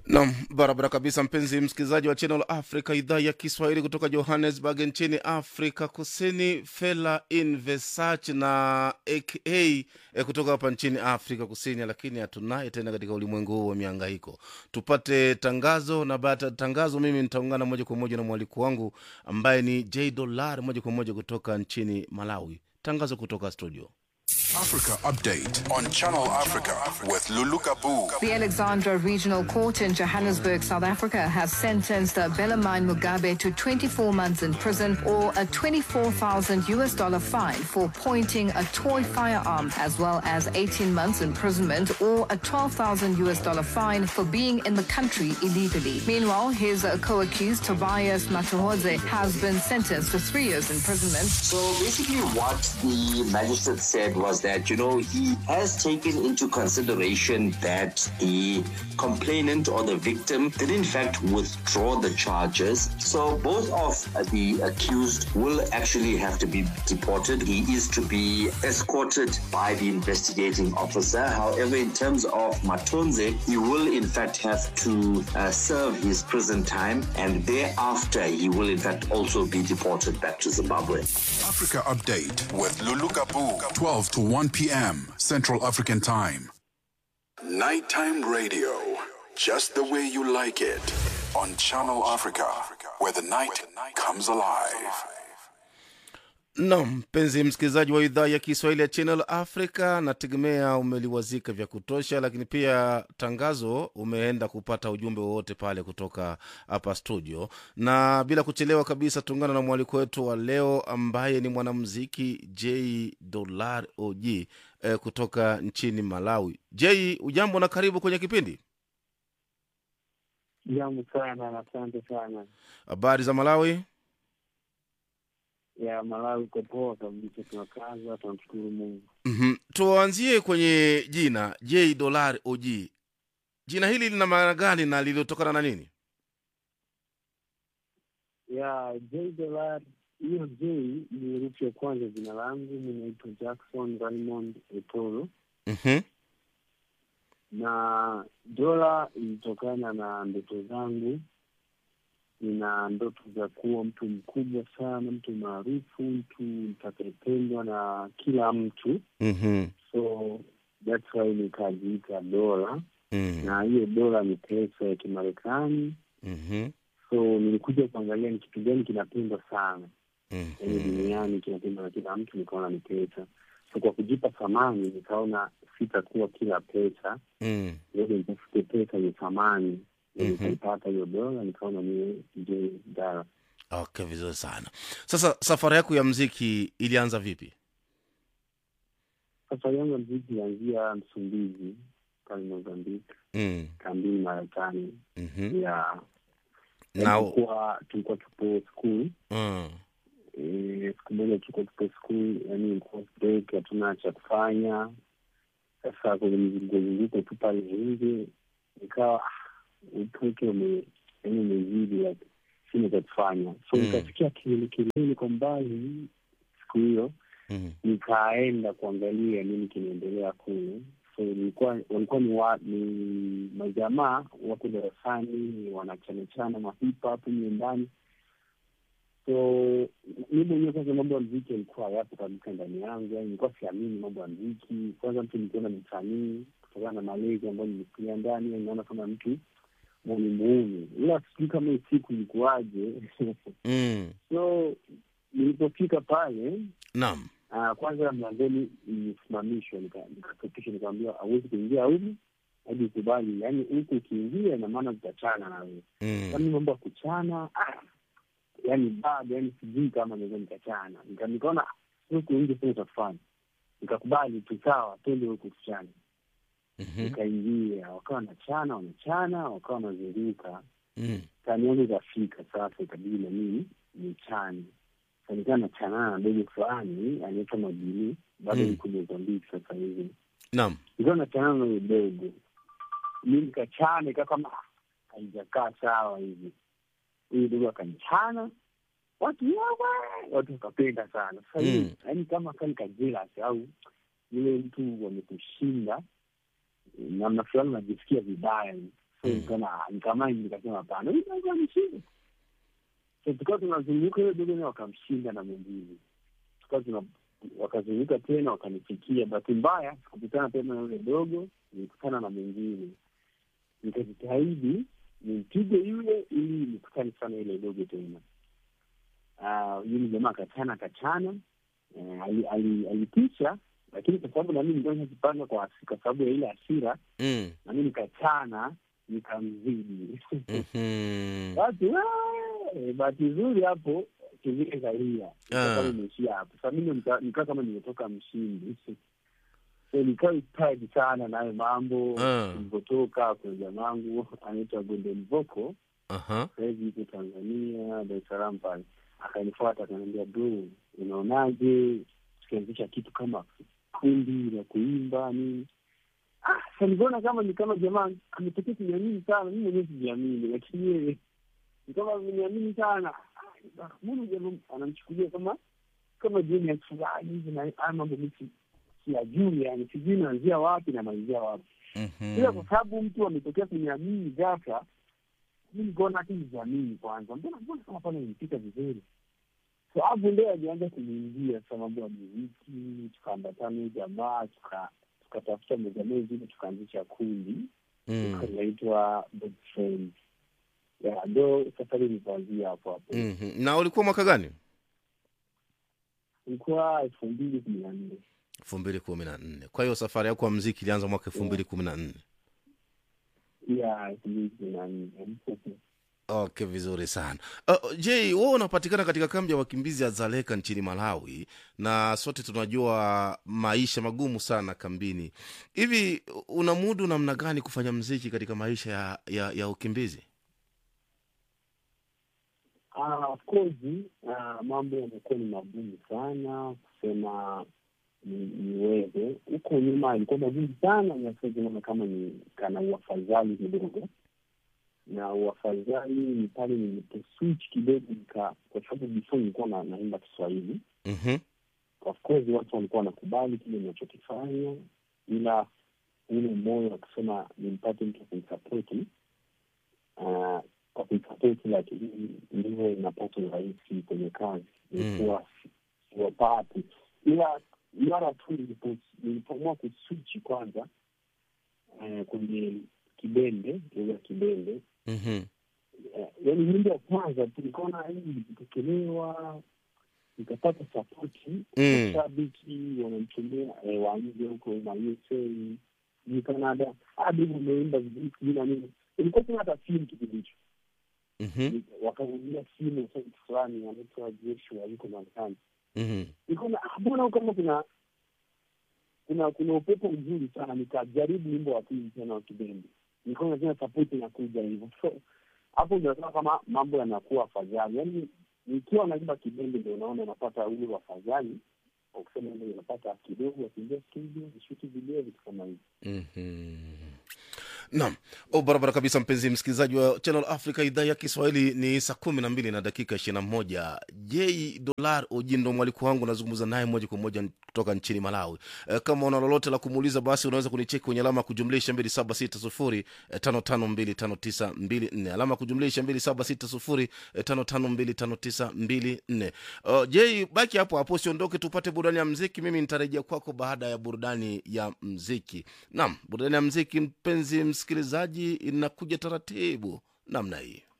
Nam, barabara kabisa, mpenzi msikilizaji wa Channel Africa, idhaa ya Kiswahili kutoka Johannesburg nchini Afrika Kusini. Fela in Versace na aka eh, kutoka hapa nchini Afrika Kusini, lakini hatunaye tena katika ulimwengu huu wa miangaiko. Tupate tangazo, na baada ya tangazo, mimi nitaungana moja kwa moja na mwaliko wangu ambaye ni J Dollar, moja kwa moja kutoka nchini Malawi. Tangazo kutoka studio. Africa Update on Channel Africa with Lulu Kabu. The Alexandra Regional Court in Johannesburg, South Africa, has sentenced Belamine Mugabe to 24 months in prison or a 24,000 US dollar fine for pointing a toy firearm, as well as 18 months imprisonment or a 12,000 US dollar fine for being in the country illegally. Meanwhile, his uh, co-accused Tobias Matuhodze has been sentenced to three years imprisonment. So basically, what the magistrate said was that, you know, he has taken into consideration that the complainant or the victim did in fact withdraw the charges. So both of the accused will actually have to be deported. He is to be escorted by the investigating officer. However, in terms of Matonze, he will in fact have to uh, serve his prison time and thereafter he will in fact also be deported back to Zimbabwe. Africa Update with Lulu Kabu. 12 to 1 p.m. Central African Time. Nighttime radio. Just the way you like it. On Channel Africa, where the night comes alive. Nam, mpenzi msikilizaji wa idhaa ya Kiswahili ya Channel Africa, nategemea umeliwazika vya kutosha, lakini pia tangazo umeenda kupata ujumbe wowote pale kutoka hapa studio, na bila kuchelewa kabisa tuungana na mwaliko wetu wa leo ambaye ni mwanamuziki J Dollar OG eh, kutoka nchini Malawi. J, ujambo na karibu kwenye kipindi. Jambo sana na asante sana. Habari za Malawi? Ya Malawi uko poa kabisa, tunakaza, tunamshukuru Mungu. mm Tuanzie kwenye jina J Dollar OG. Jina hili lina maana gani na lilitokana na nini? Ya J Dollar, hiyo J ni herufi ya kwanza jina langu. Mi naitwa Jackson Raymond Etoro, mm na dola ilitokana na ndoto zangu. Nina ndoto za kuwa mtu mkubwa sana, mtu maarufu, mtu nitakayependwa na kila mtu, mm so that's why nikajiita dola, mm na hiyo dola ni pesa ya Kimarekani. mm so nilikuja kuangalia ni kitu gani kinapendwa sana yaani duniani kinapendwa na kila mtu, nikaona ni pesa. So kwa kujipa thamani, nikaona sitakuwa kila pesa, mm ngoja nitafute pesa yenye thamani. Mhm. Nikaipata hiyo dola, nikaona niwe J Dollar. Okay, vizuri sana. Sasa safari yako ya mziki ilianza vipi? Safari yangu ya mziki ilianzia Msumbiji pale Mozambique, mm kambini Marekani mhm. ya na tulikuwa tulikuwa tupo school mm. Eh, siku moja tulikuwa tupo school, yani ilikuwa break, hatuna cha kufanya. Sasa kwenye mzunguzunguko tu pale nje, nikawa ah, upweke ume yani umezidi, like sina cha kufanya, so Mm. nikasikia kelele kelele kwa mbali siku hiyo, mm. nikaenda kuangalia nini kinaendelea kule. So nilikuwa walikuwa ni, wa, ni majamaa wako darasani wanachanachana mahip hop nyumbani so mi mwenyewe kwanza mambo ya mziki alikuwa yapo kabisa ndani yangu, yani nilikuwa siamini mambo ya mziki. Kwanza mtu nikiona ni msanii kutokana na malezi ambayo nimekulia ndani, yani naona kama mtu mwenye muumi, ila sijui kama hii siku ilikuwaje. mm. so nilipofika pale Naam. uh, kwanza mlangoni nilisimamishwa, nika- nikaketishwa, nikaambiwa hauwezi kuingia humu hadi ukubali, yani huku ukiingia ina maana tutachana na wewe mm. kama mambo ya kuchana ah, yani bado yani sijui kama naweza nikachana Nika- nikaona huku nje sina cha kufanya nikakubali tu sawa twende huku tuchane mhm. nikaingia wakawa wanachana wanachana wakawa wanazunguka mm. tani yangu ikafika sasa ikabidi na mimi nichane Sasa nikawa nachanana na dogo fulani anaitwa Mabili bado Mm. niko Mozambiki sasa hivi Naam. nikawa nachanana na huyo dogo mi nikachana ikawa kama ah, haijakaa sawa hivi huyu dogo akanichana watu yawe watu wakapenda sana sasa Mm. hivi yaani kama kani kajelas au yule mtu wamekushinda namna fulani unajisikia vibaya so nikana nikamaini nikasema hapana huyu dogo amshinda so tukawa tunazunguka hiyo dogo naye wakamshinda na mwingine tukawa tuna wakazunguka tena wakanifikia bahati mbaya sikukutana tena na yule dogo nilikutana na mwingine nikajitahidi nimpige yule ili nikutane sana ile dogo tena uh, yule jamaa akachana akachana uh, ali- ali- alitisha lakini kwa sababu nami nilikuwa nimejipanga kwa hasi- kwa sababu ya ile hasira mm. nami nikachana nikamzidi Mhm. basi wee, bahati nzuri hapo kingine kaia Ah. kama imeishia hapo sa mimi nika- nikaa kama nimetoka mshindi so nikawa inspired sana nayo mambo Ah. ilivyotoka kwenye jamangu anaitwa Golden Vocal Aha. sahizi yuko Tanzania Dar es Salaam pale akanifuata akaniambia bro unaonaje tukianzisha kitu kama kundi la kuimba nini ah sasa niliona kama ni kama jamaa ametokea kuniamini sana mimi mwenyewe sijiamini lakini yeye ni kama ameniamini sana Ah, mbona jamaa anamchukulia kama kama genius fulani hivi na haya mambo mimi si- siyajui yani sijui naanzia wapi na malizia wapi Mhm. ila kwa sababu mtu ametokea kuniamini ghafla mi nikaona hata nijiamini kwanza mbona mbona kama pale nilipita vizuri so hapo ndio alianza kuniingia sasa mambo ya muziki tukaambatana huyu jamaa tuka tukatafuta mezamee zile tukaanzisha kundi Mm. linaitwa Best Friends. Ya, ndo safari nikaanzia hapo hapo Mhm. na ulikuwa mwaka gani ilikuwa elfu mbili kumi na nne elfu mbili kumi na nne kwa hiyo safari yako ya mziki ilianza mwaka elfu mbili kumi na nne ya elfu mbili kumi na nne okay vizuri sana uh, je wewe unapatikana katika kambi ya wakimbizi ya zaleka nchini malawi na sote tunajua maisha magumu sana kambini hivi unamudu namna gani kufanya mziki katika maisha ya, ya, ya ukimbizi Ah, of course ah, mambo yamekuwa ni magumu sana kusema ni- niweze huko nyuma ilikuwa magumu sana naona kama ni kana uafadhali kidogo na uafadhali ni pale niliposwitch kidogo nika kwa sababu before nilikuwa na, naimba kiswahili mm-hmm. of course watu walikuwa wanakubali kile ninachokifanya ila ule moyo wa kusema nimpate mtu wa kunisapoti uh, kwa kuisapoti lakini ndiyo inapata urahisi kwenye kazi ilikuwa si- siwapati ila mara tu nilipo- nilipoamua kuswichi kwanza eh, kwenye kibende lugha ya kibende Mm-hmm. eh, yaani nyimbo ya kwanza tu nikaona hii ilipokelewa nikapata sapoti Mm. mashabiki wanamtumia eh, wa nje huko na USA ni Canada hadi umeimba vizuri sijui na nini ilikuwa tuna hata simu kipindi hicho Mm-hmm. wakarudia simu sasa fulani anaitwa Joshua yuko Marekani Mm-hmm. nikaona ah, mbona huko kama kuna kuna kuna upepo mzuri sana nikajaribu wimbo wa pili tena wa kibendi nikaona tena sapoti inakuja hivyo so hapo ndio naona kama mambo yanakuwa afadhali yaani nikiwa naimba kibendi ndio unaona napata ule wafadhali wa kusema ndio unapata kidogo wakiingia studio nishuti video vitu kama hivi Mhm. Naam, oh, barabara kabisa, mpenzi msikilizaji wa Channel Africa idhaa ya Kiswahili. Ni saa kumi na mbili na dakika ishirini na moja. J Dolar Ojindo mwaliko wangu, nazungumza naye moja kwa moja kutoka nchini Malawi. E, kama una lolote la kumuuliza, basi unaweza kunicheki kwenye alama ya kujumlisha mbili saba sita sufuri e, tano tano mbili tano tisa mbili nne alama ya kujumlisha mbili saba sita sufuri e, tano tano mbili tano tisa mbili nne. Uh, J, baki hapo hapo, usiondoke, tupate burudani ya mziki. Mimi nitarejea kwako baada ya burudani ya mziki. Naam, burudani ya mziki, mpenzi msikilizaji, inakuja taratibu namna hii.